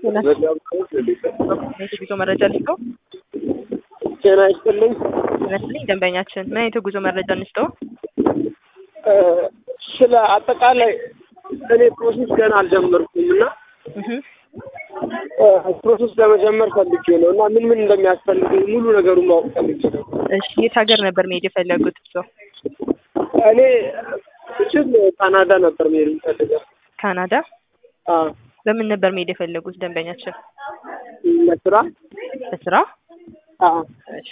የጉዞ መረጃ ልስጠው? ጤና ይስጥልኝ። ይመስልኝ ደንበኛችን ምን አይነት የጉዞ መረጃ እንስጠው? ስለ አጠቃላይ እኔ ፕሮሴስ ገና አልጀመርኩም እና እህ ፕሮሴስ ለመጀመር ፈልጌ ነው እና ምን ምን እንደሚያስፈልገኝ ሙሉ ነገሩን ማወቅ ፈልጌ ነው። እሺ የት ሀገር ነበር መሄድ የፈለጉት እርስዎ? እኔ እችል ካናዳ ነበር መሄድ የምፈልገው። ካናዳ? አዎ በምን ነበር መሄድ የፈለጉት ደንበኛችን? ለስራ በስራ? አዎ እሺ